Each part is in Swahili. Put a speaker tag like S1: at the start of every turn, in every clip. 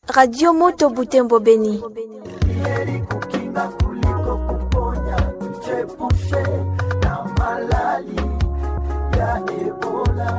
S1: Radio Moto Butembo Beni.
S2: Heri kukinga kuliko kuponya, tujiepushe na malali ya Ebola.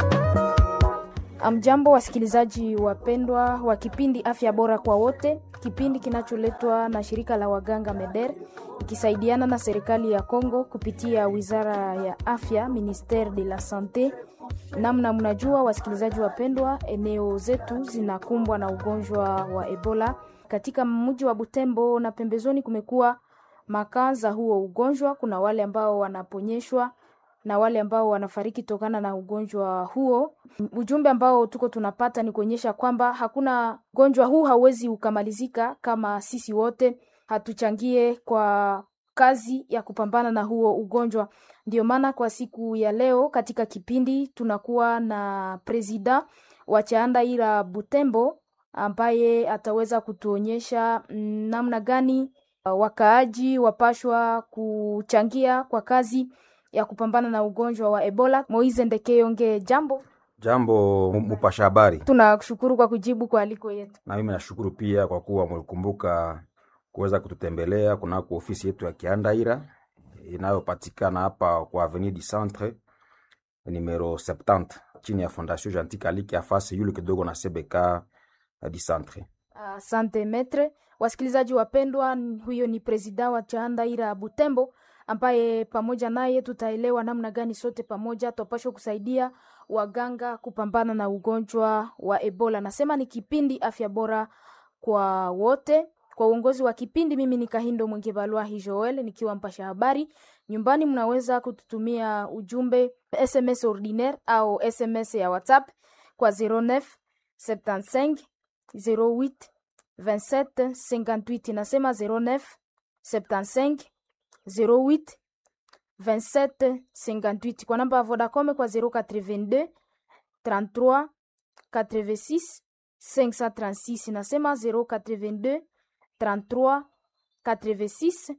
S3: Amjambo, wasikilizaji wapendwa wa kipindi Afya Bora kwa Wote, kipindi kinacholetwa na shirika la waganga MEDER ikisaidiana na serikali ya Kongo kupitia wizara ya afya, Ministere de la Sante. Namna mnajua, wasikilizaji wapendwa, eneo zetu zinakumbwa na ugonjwa wa Ebola. Katika mji wa Butembo na pembezoni kumekuwa makaa za huo ugonjwa. Kuna wale ambao wanaponyeshwa na wale ambao wanafariki tokana na ugonjwa huo. Ujumbe ambao tuko tunapata ni kuonyesha kwamba hakuna ugonjwa huu hauwezi ukamalizika kama sisi wote hatuchangie kwa kazi ya kupambana na huo ugonjwa. Ndio maana kwa siku ya leo katika kipindi tunakuwa na presida wa Chaanda Ira Butembo ambaye ataweza kutuonyesha namna gani wakaaji wapashwa kuchangia kwa kazi ya kupambana na ugonjwa wa Ebola. Moize Ndekeyonge, jambo.
S4: Jambo mupasha habari,
S3: Tunashukuru kwa kujibu kwa aliko yetu.
S4: na mimi nashukuru pia kwa kuwa mlikumbuka kuweza kututembelea kunako ofisi yetu ya Kiandaira inayopatikana hapa kwa Avenue du Centre numero 70 chini ya Fondation Gentil Kaliki afasi yule kidogo na CBK du Centre.
S3: Asante metre. Wasikilizaji wapendwa, huyo ni presida wa Chaanda Ira Butembo ambaye pamoja naye tutaelewa namna gani sote pamoja twapashwa kusaidia waganga kupambana na ugonjwa wa Ebola. Nasema ni kipindi afya bora kwa wote. Kwa uongozi wa kipindi, mimi ni Kahindo Mwengebalwahi Joel nikiwa mpasha habari. Nyumbani mnaweza kututumia ujumbe SMS ordinaire au SMS ya WhatsApp kwa 09 75 08 27 58. Nasema 09 75 08 27 58 kwa namba ya Vodacom kwa 082 33 86 536. Nasema 082 33 86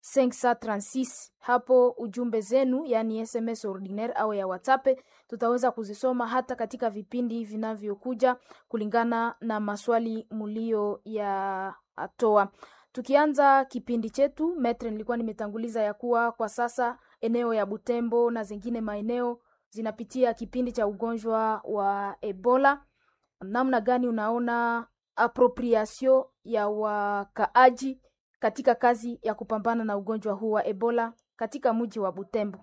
S3: 536. Hapo ujumbe zenu, yani SMS ordinaire au ya WhatsApp, tutaweza kuzisoma hata katika vipindi vinavyokuja kulingana na maswali mulio ya atoa. Tukianza kipindi chetu, metre, nilikuwa nimetanguliza ya kuwa kwa sasa eneo ya Butembo na zingine maeneo zinapitia kipindi cha ugonjwa wa Ebola. Namna gani unaona appropriation ya wakaaji katika kazi ya kupambana na ugonjwa huu wa Ebola katika mji wa Butembo?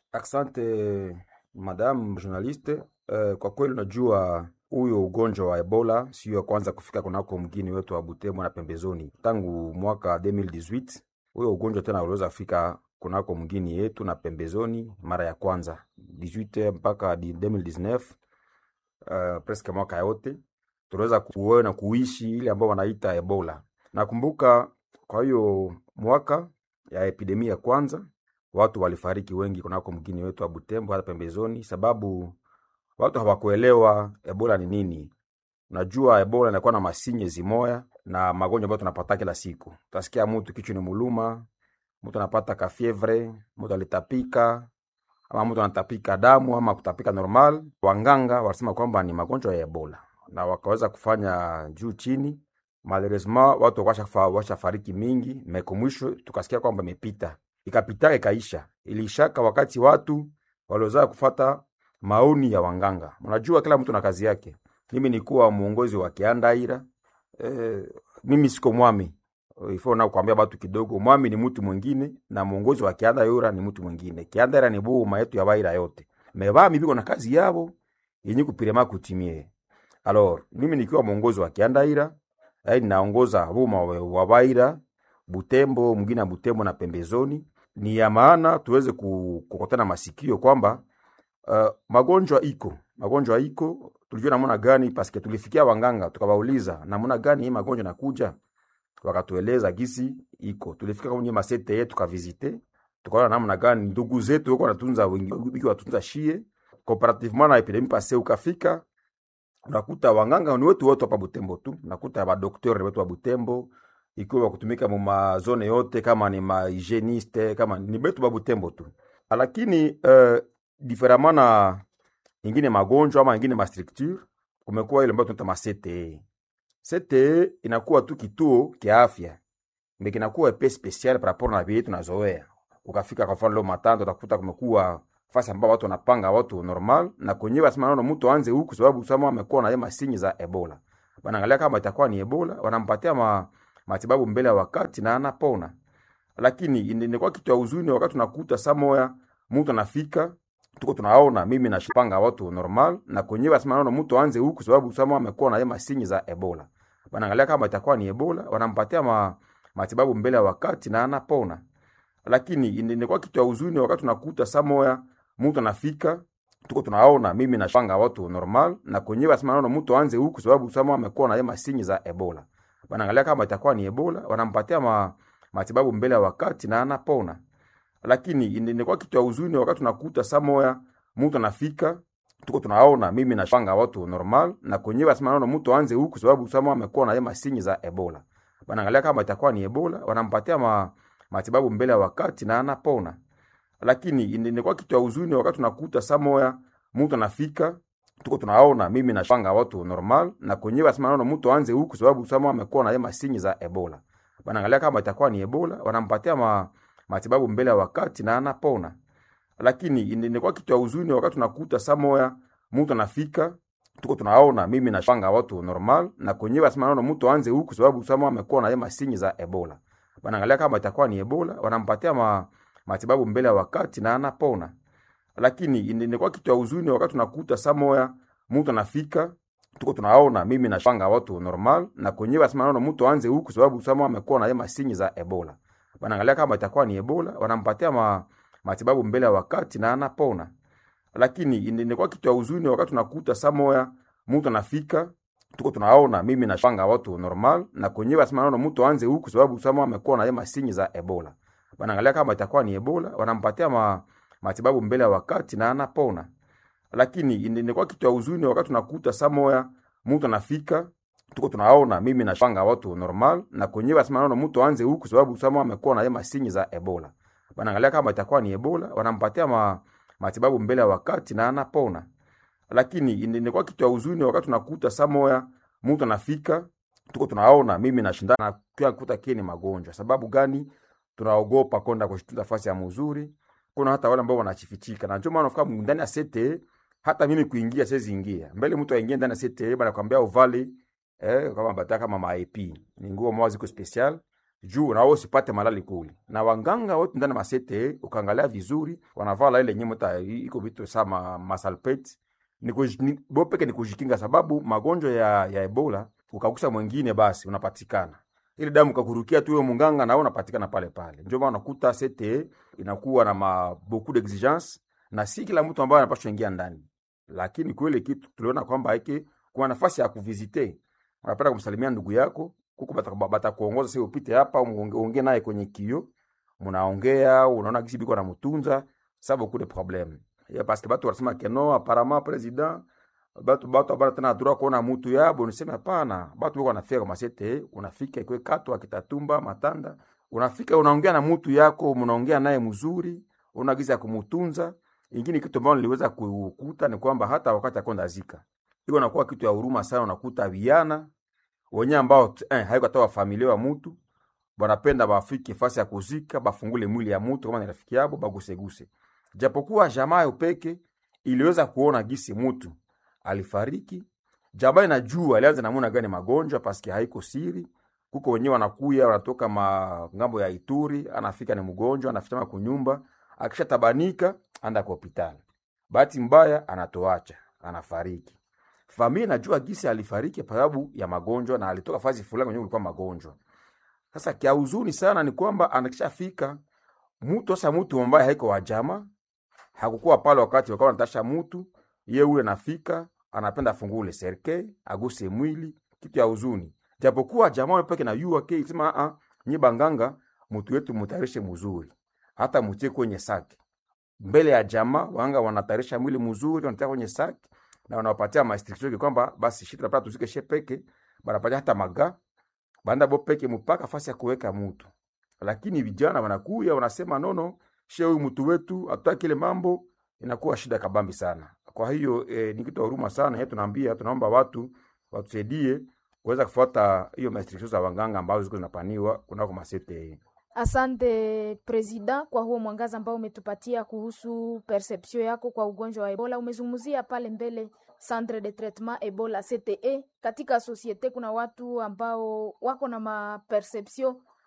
S4: Asante madam journaliste. Uh, kwa kweli unajua huyo ugonjwa wa Ebola sio ya kwanza kufika kunako mgini wetu wa Butembo na pembezoni. Tangu mwaka 2018 huyo ugonjwa tena uliweza kufika kunako mgini yetu na pembezoni mara ya kwanza 18 mpaka 2019, uh, presque mwaka yote tuliweza kuona kuishi ile ambao wanaita Ebola. Nakumbuka kwa hiyo mwaka ya epidemia ya kwanza watu walifariki wengi kunako mgini wetu wa Butembo hata pembezoni, sababu watu hawakuelewa Ebola ni nini. Unajua Ebola inakuwa na masinye zimoya na magonjwa ambayo tunapata kila siku. Utasikia mtu kichwa ni muluma, mtu anapata kafievre, mtu alitapika ama mtu anatapika damu ama kutapika normal. Wanganga walisema kwamba ni magonjwa ya Ebola na wakaweza kufanya juu chini. Malheureusement watu washafariki mingi, meko mwisho tukasikia kwamba imepita, ikapita ikaisha, ilishaka wakati watu waliozaa kufata maoni ya wanganga. Unajua kila mtu na kazi yake. Mimi nikuwa muongozi wa Kiandaira. E, mimi siko mwami ifo na kuambia batu kidogo, mwami ni mtu mwingine na muongozi wa Kiandaira ni mtu mwingine. Kiandaira ni boma yetu ya baira yote mebami biko na kazi yabo yenye kupirema kutimie. Alors mimi nikiwa muongozi wa Kiandaira ai naongoza boma wa baira Butembo, mwingine ya Butembo na pembezoni. Ni ya maana tuweze kukotana masikio kwamba Uh, magonjwa iko magonjwa iko, tulijua namna gani paske tulifikia wanganga tukawauliza namna gani hii magonjwa nakuja, wakatueleza gisi iko. Tulifika kwenye masete yetu tukavizite, tukaona namna gani ndugu zetu wako wanatunza wengi watunza shie comparativement na epidemie passe. Ukafika unakuta wanganga ni wetu wote hapa Butembo tu, nakuta ba docteur wetu wa Butembo ikiwa kutumika mu mazone yote, kama ni ma hygieniste kama ni betu ba Butembo tu, lakini uh, diferemment na ingine magonjwa ama ingine mastructure, kumekuwa ile ambayo tunaita ma CTE. CTE inakuwa tu kituo kia afya mais kinakuwa pe special par rapport na vile tunazoea. Ukafika kwa mfano leo Matando utakuta kumekuwa fasi ambao watu wanapanga watu normal na kwenye basi maana mtu aanze huku sababu sama amekuwa na yema sinyi za Ebola. Wanaangalia kama itakuwa ni Ebola, wanampatia ma, matibabu mbele ya wakati na anapona. Lakini inakuwa kitu ya huzuni wakati tunakuta samoya mtu anafika tuko tunaona mimi nashipanga watu normal na kwenye basi maana mtu aanze huku sababu sama amekuwa na yema sinyi za Ebola. Wanaangalia kama itakuwa ni Ebola, wanampatia ma, matibabu mbele ya wakati na anapona. Lakini inakuwa kitu ya huzuni wakati tunakuta samoya mtu anafika tuko tunaona mimi nashipanga watu normal na kwenye basi maana mtu aanze huku sababu sama amekuwa na yema sinyi za Ebola. Wanaangalia kama itakuwa ni Ebola, wanampatia ma, matibabu mbele ya wakati na anapona. Lakini inakuwa kitu ya huzuni wakati tunakuta samoya mtu anafika tuko tunaona mimi nashipanga watu normal na kwenye basi maana mtu aanze huku sababu sama amekuwa na yema sinyi za Ebola. Wanaangalia kama itakuwa ni Ebola, wanampatia ma, matibabu mbele ya wakati na anapona. Lakini inakuwa kitu ya huzuni wakati tunakuta samoya mtu anafika tuko tunaona mimi nashipanga watu normal na kwenye basi maana mtu aanze huku sababu sama amekuwa na yema sinyi za Ebola. Wanaangalia kama itakuwa ni Ebola, wanampatia ma, matibabu mbele ya wakati na anapona. Lakini inakuwa kitu ya huzuni wakati tunakuta samoya mtu anafika tuko tunaona mimi nashipanga watu normal na kwenye basi maana mtu aanze huku sababu sama amekuwa na yema sinyi za Ebola. Wanaangalia kama itakuwa ni Ebola, wanampatia ma, matibabu mbele ya wakati na anapona. Lakini inakuwa kitu ya huzuni wakati tunakuta samoya mtu anafika tuko tunaona mimi nashipanga watu normal na kwenye basi maana mtu aanze huku sababu sama amekuwa na yema sinyi za Ebola. Wanaangalia kama itakuwa ni Ebola, wanampatia ma, matibabu mbele ya wakati na anapona. Lakini inakuwa kitu ya huzuni wakati tunakuta samoya mtu anafika tuko tunaona mimi nashipanga watu normal na kwenye basi maana mtu aanze huku sababu sama amekuwa na yema sinyi za Ebola. Wanaangalia kama itakuwa ni Ebola, wanampatia ma, matibabu mbele ya wakati na anapona. Lakini inakuwa kitu ya huzuni wakati tunakuta samoya mtu anafika tuko tunaona mimi nashipanga watu normal na kwenye basi maana mtu aanze huku sababu sama amekuwa na yema sinyi za Ebola. Wanaangalia kama itakuwa ni Ebola, wanampatia ma, matibabu mbele ya wakati na anapona. Lakini inakuwa kitu ya huzuni wakati tunakuta samoya mtu anafika tuko tunaona mimi nashindana kwa kukuta kile ni magonjwa. Sababu gani? Tunaogopa kwenda kushtuza nafasi ya mzuri. Kuna hata wale ambao wanachifichika. Na ndio maana unafika ndani ya sete hata mimi kuingia siwezi ingia. Mbele mtu aingie ndani ya sete bana kwambia uvale eh kama bataka kama maip. Ni nguo moja ziko special juu na wewe usipate malali kule. Na wanganga wote ndani ya masete ukaangalia vizuri wanavala ile nyemo ta iko vitu sama masalpet ni kuj- bo peke ni kujikinga, sababu magonjwa ya, ya Ebola ukagusa mwingine basi unapatikana ile damu kakurukia tu wewe munganga na wewe unapatikana pale pale. Ndio maana unakuta CTE inakuwa na ma beaucoup d'exigence na si kila mtu ambaye anapaswa ingia ndani, lakini kweli kitu tuliona kwamba hiki kuna nafasi ya kuvisite, unapenda kumsalimia ndugu yako kuko bata- batakuongoza sio upite hapa uonge uonge naye kwenye kio, mnaongea unaona gisi biko anamtunza sababu kule problem ya parce que batu wanasema que non apparemment president batu batu abana tena droit kuona mutu yabo, niseme hapana, batu wiko wanafika kwa masete, unafika ikwe kato akitatumba matanda, unafika unaongea na mutu yako, mnaongea naye mzuri, una giza ya kumutunza. Ingine kitu ambacho niliweza kukuta ni kwamba hata wakati akonda zika iko nakuwa kitu ya huruma sana, unakuta viana wenye ambao t- eh, haiko hata wa familia wa mutu wanapenda bafike fasi ya kuzika, bafungule mwili ya mutu kama ni rafiki yabo, baguseguse. Japokuwa jamaa yo peke iliweza kuona gisi mutu alifariki, jamaa inajua alianza namuna gani magonjwa, paske haiko siri. Kuko wenyewe wanakuya wanatoka ma ngambo ya Ituri, anafika ni mgonjwa, anafika kunyumba, akishatabanika anda kwa hospitali. Bahati mbaya anatoacha, anafariki. Familia inajua gisi alifariki kwa sababu ya magonjwa na alitoka fazi fulani kwenye kulikuwa magonjwa. Sasa kia huzuni sana ni kwamba anakishafika mtu sasa, mtu ambaye haiko wa jamaa hakukuwa pale wakati wakawa wanatasha mtu ye ule nafika anapenda afungule serke aguse mwili, kitu ya huzuni. Japokuwa jamaa peke na yua ke sema a nyi banganga mtu wetu mutarishe mzuri, hata mutie kwenye saki mbele ya jamaa. Wanga wanatarisha mwili mzuri, wanatia kwenye saki na wanawapatia mastriction kwamba basi shita napata tuzike she peke, banapatia hata maga banda bo peke mpaka fasi ya kuweka mtu. Lakini vijana wanakuya wanasema nono, she huyu mtu wetu hatutaki ile mambo, inakuwa shida kabambi sana. Kwa hiyo eh, ni kitu ya huruma sana yetu, tunaambia tunaomba watu watusaidie kuweza kufuata hiyo restriction za waganga ambazo ziko zinapaniwa kunako masete.
S3: Asante presida kwa huo mwangaza ambao umetupatia kuhusu perception yako kwa ugonjwa wa Ebola. Umezungumzia pale mbele centre de traitement Ebola CTE. Katika societe kuna watu ambao wako na maperception